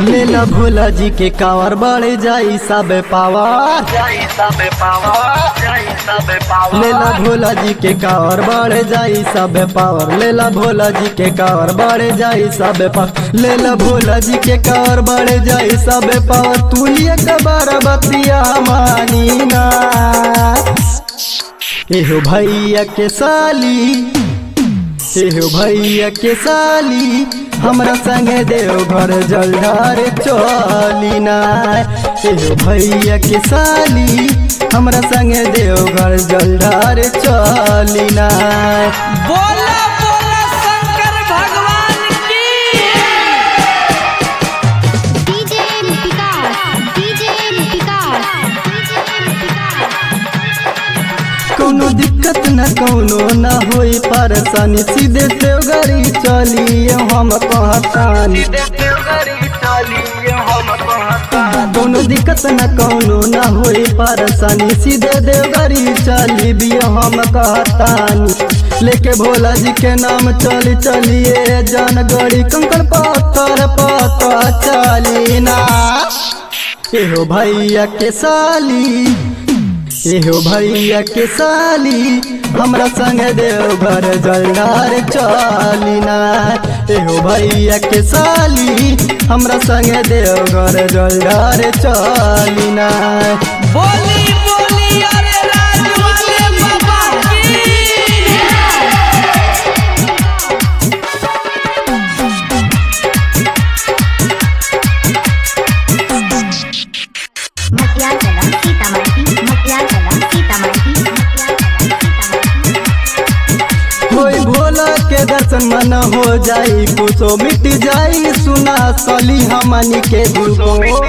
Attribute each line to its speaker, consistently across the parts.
Speaker 1: लेला भोला जी के कावर बढ़ जाई सब पावर लेला भोला जी के कावर बढ़ जाई सब पावर लेला भोला जी के कावर बढ़ जाई सब पावर लेला भोला जी के कावर बढ़ जाई सब पावर तू ही एक बार बतिया मानी ना एहो भैया के साली एहो भैया के साली हमरा संगे देव घर जलधार चली ना एहो भैया के साली हमरा संगे देव घर जलधार चली ना
Speaker 2: बोला बोला शंकर भगवान की
Speaker 3: डीजे विकास डीजे विकास
Speaker 1: कोनो दिक्कत न कोनो न होई परेशानी सीधे देवगरी चली हम कहतानी कोनो दिक्कत न कोनो न होई परेशानी सीधे देवगरी चली भी हम कहतानी लेके भोला जी के नाम चली चलिए जानगढ़ी कंकड़ पत्थर पत्थर चली ना एहो भैया के साली एहो भैया के साली हमरा संग देवघर जलदार चलिना एहो भैया के साली हमरा संग देवघर जलदार चलिना
Speaker 2: बोली बोली अरे राज वाले बाबा की
Speaker 3: मटिया चला सीतामढ़ी मटिया चला सीतामढ़ी मटिया चला सीतामढ़ी
Speaker 1: होई भोला के दर्शन मन हो जाई कुछो मिट जाई सुना सली हमनी के दुगो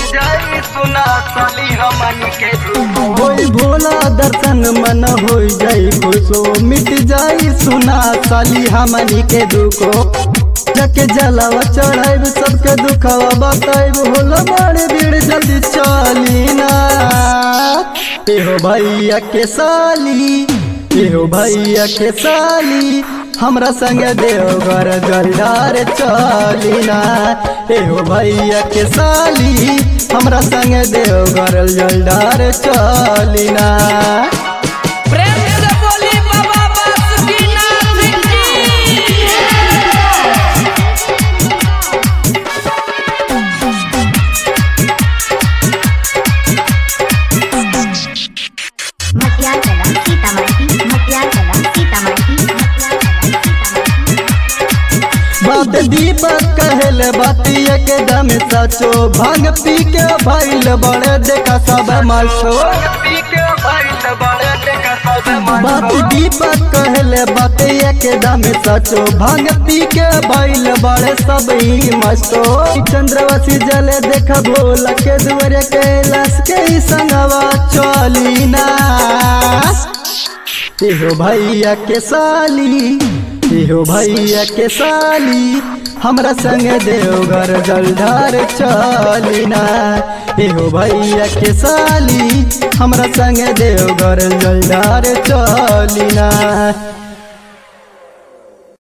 Speaker 1: होई भोला दर्शन मन हो जाई खुशो मिट जाई सुना साली हमनी के दुखो जके जलावा चढ़ाइब सबके दुखवा बताइब होला बड़े भीड़ जल्दी चली ना एहो भैया के साली एहो भैया के साली हमरा संगे देवघर जलदार चलिना एहो भैया के साली हमरा संगे देवघर जलदार चलिना
Speaker 2: प्रेम से बोली बाबा बासुकीनाथ की
Speaker 3: मटिया चला सीतामढ़ी मटिया चला सीतामढ़ी मटिया चला सीतामढ़ी
Speaker 1: बात दीपक कहल बातिया के दम सचो भांग पी के भैल बड़े देखा सब मासो बात दीपक कहल बातिया के दम सचो भांग पी के भैल बड़े सब ही मस्तो चंद्रवसी जले देख भोला के दुआरे कैलाश के ही संगवा चली ना एहो भैया के साली एहो भैया के साली हमरा संग देवघर जलधार चलिना एहो भैया के साली हमरा संग देवघर जलधार चलिना